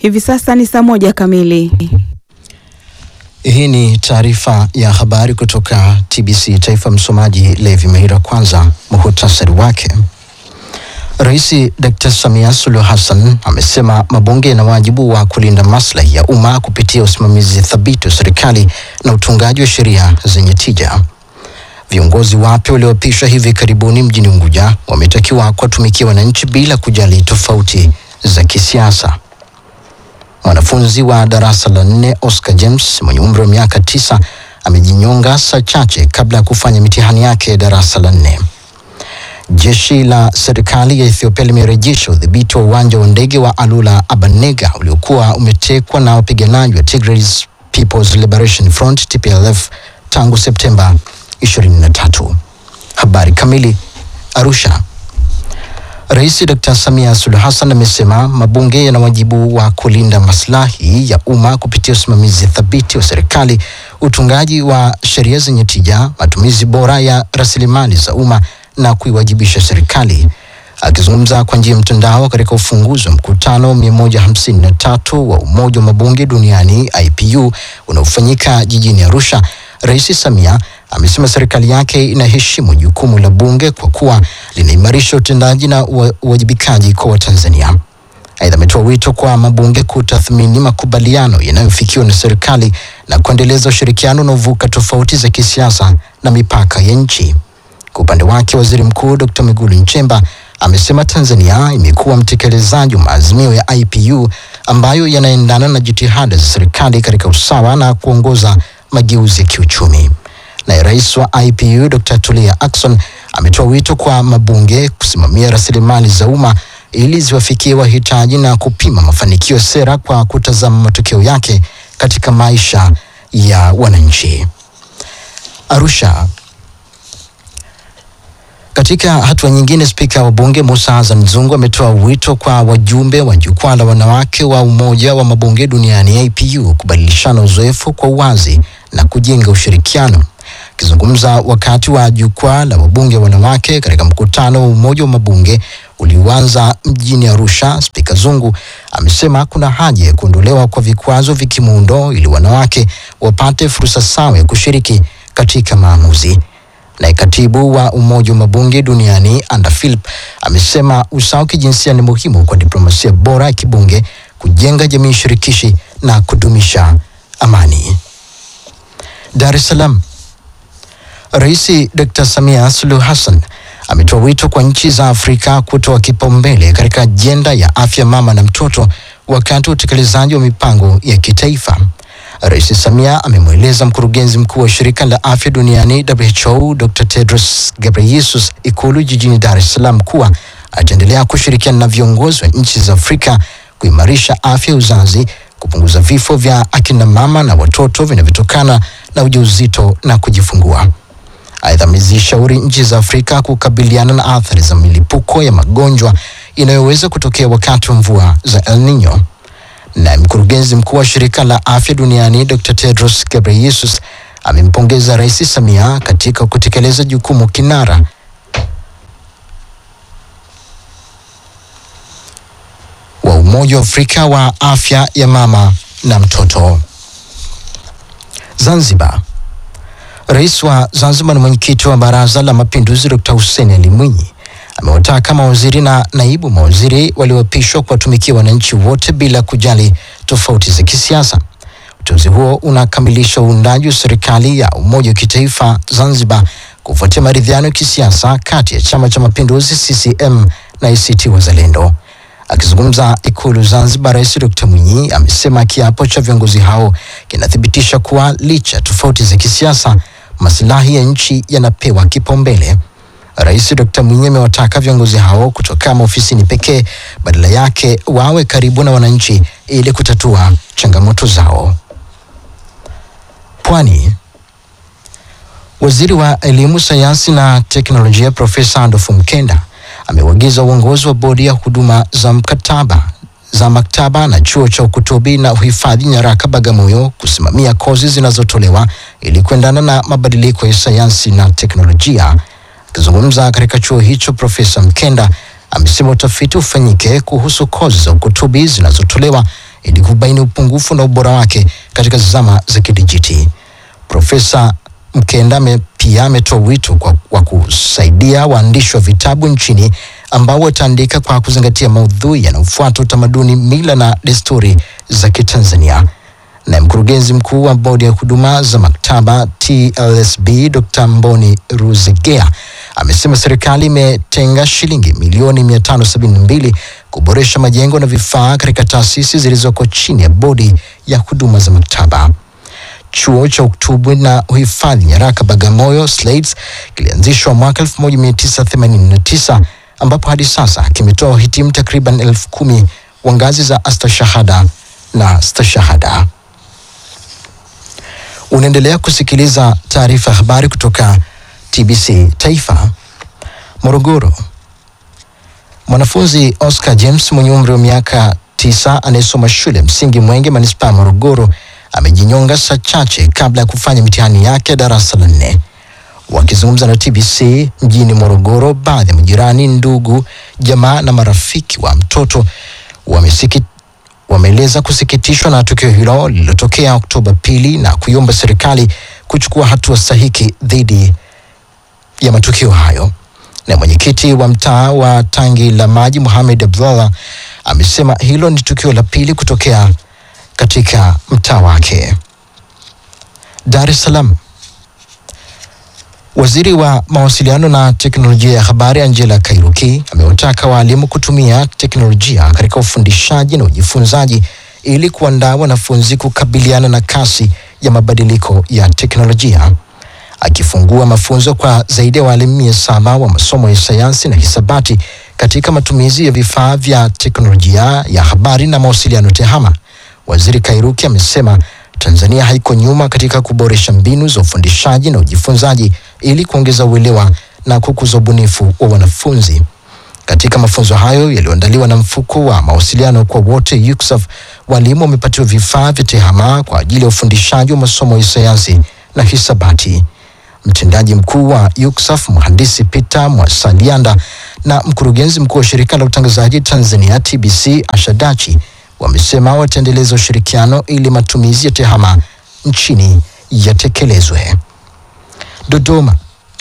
Hivi sasa ni saa moja kamili. Hii ni taarifa ya habari kutoka TBC Taifa. Msomaji Levi Meira. Kwanza muhutasari wake. Rais Dr. Samia Suluhu Hassan amesema mabunge yana wajibu wa kulinda maslahi ya umma kupitia usimamizi thabiti wa serikali na utungaji wa sheria zenye tija. Viongozi wapya walioapishwa hivi karibuni mjini Unguja wametakiwa kuwatumikia wananchi bila kujali tofauti za kisiasa. Mwanafunzi wa darasa la nne Oscar James mwenye umri wa miaka tisa amejinyonga saa chache kabla ya kufanya mitihani yake ya darasa la nne. Jeshi la serikali ya Ethiopia limerejesha udhibiti wa uwanja wa ndege wa Alula Abanega uliokuwa umetekwa na wapiganaji wa Tigray People's Liberation Front TPLF tangu Septemba 23. Habari kamili. Arusha. Rais Dr. Samia Suluhu Hassan amesema mabunge yana wajibu wa kulinda maslahi ya umma kupitia usimamizi thabiti wa serikali, utungaji wa sheria zenye tija, matumizi bora ya rasilimali za umma na kuiwajibisha serikali. Akizungumza kwa njia ya mtandao katika ufunguzi wa mkutano 153 wa Umoja wa Mabunge Duniani IPU unaofanyika jijini Arusha, Rais Samia amesema serikali yake inaheshimu jukumu la bunge kwa kuwa linaimarisha utendaji na uwajibikaji kwa Watanzania. Aidha, ametoa wito kwa mabunge kutathmini makubaliano yanayofikiwa na serikali na kuendeleza ushirikiano unaovuka tofauti za kisiasa na mipaka ya nchi. Kwa upande wake, Waziri Mkuu Dr. Mwigulu Nchemba amesema Tanzania imekuwa mtekelezaji wa maazimio ya IPU ambayo yanaendana na jitihada za serikali katika usawa na kuongoza mageuzi ya kiuchumi. Naye rais wa IPU Dr. Tulia Ackson ametoa wito kwa mabunge kusimamia rasilimali za umma ili ziwafikie wahitaji na kupima mafanikio ya sera kwa kutazama matokeo yake katika maisha ya wananchi. Arusha. Katika hatua nyingine, spika wa bunge Musa Hassan Zungu ametoa wito kwa wajumbe wa jukwaa la wanawake wa Umoja wa Mabunge Duniani IPU kubadilishana uzoefu kwa uwazi na kujenga ushirikiano. Akizungumza wakati wa jukwaa la wabunge wanawake katika mkutano wa Umoja wa Mabunge ulioanza mjini Arusha, spika Zungu amesema kuna haja ya kuondolewa kwa vikwazo vya kimuundo ili wanawake wapate fursa sawa ya kushiriki katika maamuzi. Naye katibu wa Umoja wa Mabunge Duniani Anda Philip amesema usawa wa kijinsia ni muhimu kwa diplomasia bora ya kibunge, kujenga jamii shirikishi na kudumisha amani. Dar es Salaam. Rais Dr. Samia Suluhu Hassan ametoa wito kwa nchi za Afrika kutoa kipaumbele katika ajenda ya afya mama na mtoto wakati wa utekelezaji wa mipango ya kitaifa. Rais Samia amemweleza mkurugenzi mkuu wa shirika la afya duniani WHO Dr. Tedros Ghebreyesus Ikulu jijini Dar es Salaam kuwa ataendelea kushirikiana na viongozi wa nchi za Afrika kuimarisha afya uzazi, kupunguza vifo vya akina mama na watoto vinavyotokana na ujauzito na kujifungua. Aidha, amezishauri nchi za Afrika kukabiliana na athari za milipuko ya magonjwa inayoweza kutokea wakati wa mvua za El Nino. Na mkurugenzi mkuu wa shirika la afya duniani Dr. Tedros Ghebreyesus amempongeza Rais Samia katika kutekeleza jukumu kinara wa Umoja wa Afrika wa afya ya mama na mtoto. Zanzibar. Rais wa Zanzibar na mwenyekiti wa Baraza la Mapinduzi Dr. Hussein Ali Mwinyi amewataka mawaziri na naibu mawaziri walioapishwa kuwatumikia wananchi wote bila kujali tofauti za kisiasa. Uteuzi huo unakamilisha uundaji wa serikali ya umoja wa kitaifa Zanzibar kufuatia maridhiano ya kisiasa kati ya Chama cha Mapinduzi CCM na ACT Wazalendo. Akizungumza Ikulu Zanzibar, Rais Dr. Mwinyi amesema kiapo cha viongozi hao kinathibitisha kuwa licha ya tofauti za kisiasa, masilahi ya nchi yanapewa kipaumbele. Rais Dr. Mwinyi amewataka viongozi hao kutokaa maofisini pekee, badala yake wawe karibu na wananchi ili kutatua changamoto zao. Pwani. Waziri wa Elimu, Sayansi na Teknolojia Profesa Adolfu Mkenda ameuagiza uongozi wa bodi ya huduma za mkataba za maktaba na chuo cha ukutubi na uhifadhi nyaraka Bagamoyo kusimamia kozi zinazotolewa ili kuendana na mabadiliko ya sayansi na teknolojia. Akizungumza katika chuo hicho, Profesa Mkenda amesema utafiti ufanyike kuhusu kozi za ukutubi zinazotolewa ili kubaini upungufu na ubora wake katika zama za kidijiti. Profesa Mkenda ame, pia ametoa wito kwa, wa kusaidia waandishi wa vitabu nchini ambao wataandika kwa kuzingatia maudhui yanayofuata utamaduni, mila na desturi za Kitanzania. Na mkurugenzi mkuu wa bodi ya huduma za maktaba TLSB Dr. Mboni Ruzegea amesema serikali imetenga shilingi milioni 572 kuboresha majengo na vifaa katika taasisi zilizoko chini ya bodi ya huduma za maktaba. Chuo cha uktubu na uhifadhi nyaraka Bagamoyo SLAIDS kilianzishwa mwaka 1989 ambapo hadi sasa kimetoa wahitimu takriban elfu kumi wa ngazi za astashahada na stashahada. Unaendelea kusikiliza taarifa ya habari kutoka TBC Taifa. Morogoro, mwanafunzi Oscar James mwenye umri wa miaka tisa anayesoma shule msingi Mwenge manispaa ya Morogoro amejinyonga saa chache kabla ya kufanya mitihani yake ya darasa la nne. Wakizungumza na TBC mjini Morogoro, baadhi ya majirani, ndugu, jamaa na marafiki wa mtoto wamesiki wameeleza kusikitishwa na tukio hilo lililotokea Oktoba pili na kuiomba serikali kuchukua hatua stahiki dhidi ya matukio hayo. Na mwenyekiti wa mtaa wa Tangi la Maji Mohamed Abdallah amesema hilo ni tukio la pili kutokea katika mtaa wake. Dar es Salaam. Waziri wa mawasiliano na teknolojia ya habari Angela Kairuki amewataka waalimu kutumia teknolojia katika ufundishaji na ujifunzaji ili kuandaa wanafunzi kukabiliana na kasi ya mabadiliko ya teknolojia. Akifungua mafunzo kwa zaidi ya waalimu mia saba wa masomo ya sayansi na hisabati katika matumizi ya vifaa vya teknolojia ya habari na mawasiliano TEHAMA, Waziri Kairuki amesema Tanzania haiko nyuma katika kuboresha mbinu za ufundishaji na ujifunzaji ili kuongeza uelewa na kukuza ubunifu wa wanafunzi. Katika mafunzo hayo yaliyoandaliwa na mfuko wa mawasiliano kwa wote UCSAF, walimu wamepatiwa vifaa vya TEHAMA kwa ajili ya ufundishaji wa masomo ya sayansi na hisabati. Mtendaji mkuu wa UCSAF mhandisi Peter Mwasalianda na mkurugenzi mkuu wa shirika la utangazaji Tanzania TBC Ashadachi wamesema wataendeleza ushirikiano ili matumizi ya TEHAMA nchini yatekelezwe. Dodoma,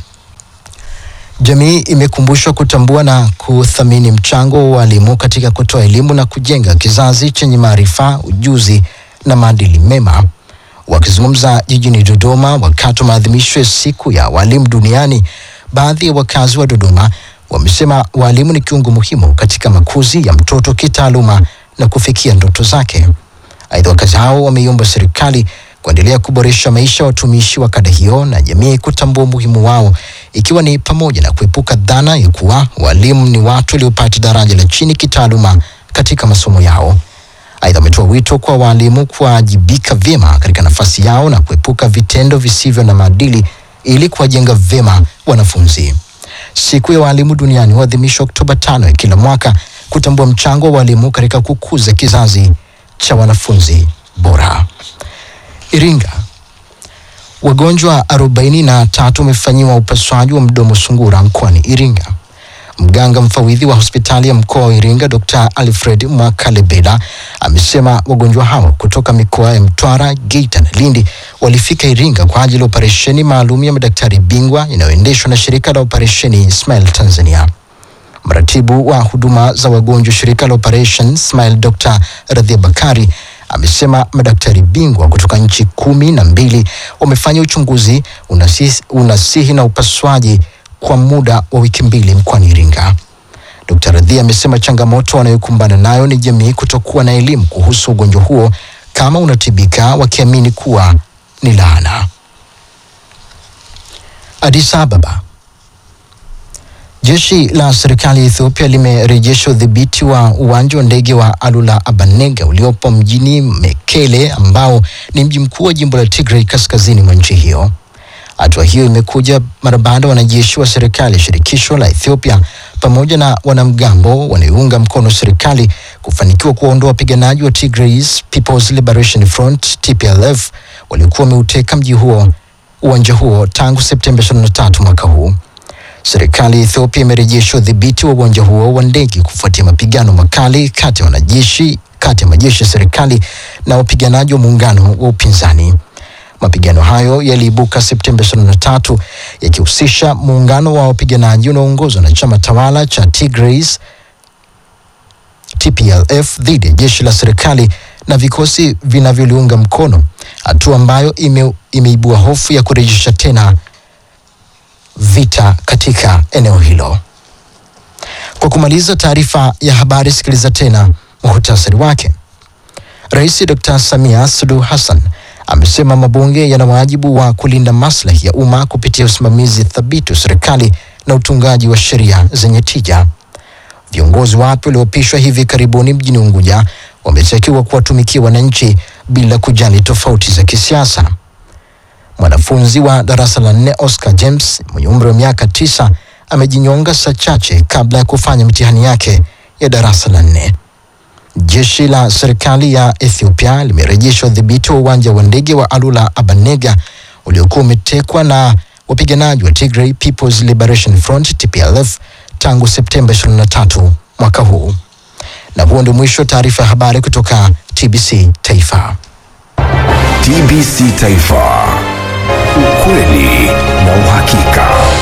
jamii imekumbushwa kutambua na kuthamini mchango wa walimu katika kutoa elimu na kujenga kizazi chenye maarifa, ujuzi na maadili mema. Wakizungumza jijini Dodoma wakati wa maadhimisho ya siku ya walimu duniani, baadhi ya wakazi wa Dodoma wamesema walimu ni kiungo muhimu katika makuzi ya mtoto kitaaluma na kufikia ndoto zake. Aidha, wakazi hao wameiomba serikali kuendelea kuboresha maisha ya watumishi wa kada hiyo na jamii kutambua umuhimu wao, ikiwa ni pamoja na kuepuka dhana ya kuwa walimu ni watu waliopata daraja la chini kitaaluma katika masomo yao. Aidha, wametoa wito kwa walimu kuwajibika vyema katika nafasi yao na kuepuka vitendo visivyo na maadili ili kuwajenga vyema wanafunzi. Siku ya walimu duniani huadhimishwa Oktoba tano ya kila mwaka kutambua mchango wa walimu katika kukuza kizazi cha wanafunzi bora. Iringa, wagonjwa arobaini na tatu wamefanyiwa upasuaji wa mdomo sungura mkoani Iringa. Mganga mfawidhi wa hospitali ya mkoa wa Iringa Dr. Alfred Mwakalebela amesema wagonjwa hao kutoka mikoa ya Mtwara, Geita na Lindi walifika Iringa kwa ajili ya operesheni maalum ya madaktari bingwa inayoendeshwa na shirika la operesheni Smile Tanzania. Mratibu wa huduma za wagonjwa shirika la Operation Smile Dr. Radhia Bakari amesema madaktari bingwa kutoka nchi kumi na mbili wamefanya uchunguzi, unasihi, unasihi na upasuaji kwa muda wa wiki mbili mkoani Iringa. Dr. Radhia amesema changamoto wanayokumbana nayo ni jamii kutokuwa na elimu kuhusu ugonjwa huo kama unatibika, wakiamini kuwa ni laana. Addis Ababa. Jeshi la serikali ya Ethiopia limerejesha udhibiti wa uwanja wa ndege wa Alula Abanega uliopo mjini Mekele ambao ni mji mkuu wa jimbo la Tigray kaskazini mwa nchi hiyo. Hatua hiyo imekuja mara baada ya wanajeshi wa serikali ya shirikisho la Ethiopia pamoja na wanamgambo wanaounga mkono serikali kufanikiwa kuwaondoa wapiganaji wa Tigray People's Liberation Front TPLF waliokuwa wameuteka mji huo uwanja huo tangu Septemba 23 mwaka huu. Serikali ya Ethiopia imerejesha udhibiti wa uwanja huo wa ndege kufuatia mapigano makali kati ya wanajeshi kati ya majeshi ya serikali na wapiganaji wa muungano wa upinzani. Mapigano hayo yaliibuka Septemba 23 yakihusisha muungano wa wapiganaji unaoongozwa na chama tawala cha Tigray TPLF dhidi ya jeshi la serikali na vikosi vinavyoliunga mkono, hatua ambayo ime, imeibua hofu ya kurejesha tena vita katika eneo hilo. Kwa kumaliza taarifa ya habari, sikiliza tena muhtasari wake. Rais Dr. Samia Suluhu Hassan amesema mabunge yana wajibu wa kulinda maslahi ya umma kupitia usimamizi thabiti wa serikali na utungaji wa sheria zenye tija. Viongozi wapya walioapishwa hivi karibuni mjini Unguja wametakiwa kuwatumikia wananchi bila kujali tofauti za kisiasa. Mwanafunzi wa darasa la nne Oscar James mwenye umri wa miaka tisa amejinyonga saa chache kabla ya kufanya mitihani yake ya darasa la nne. Jeshi la serikali ya Ethiopia limerejesha udhibiti wa uwanja wa ndege wa Alula Abanega uliokuwa umetekwa na wapiganaji wa Tigray People's Liberation Front TPLF tangu Septemba 23 mwaka huu. Na huo ndio mwisho wa taarifa ya habari kutoka TBC Taifa. TBC Taifa, ukweli na uhakika.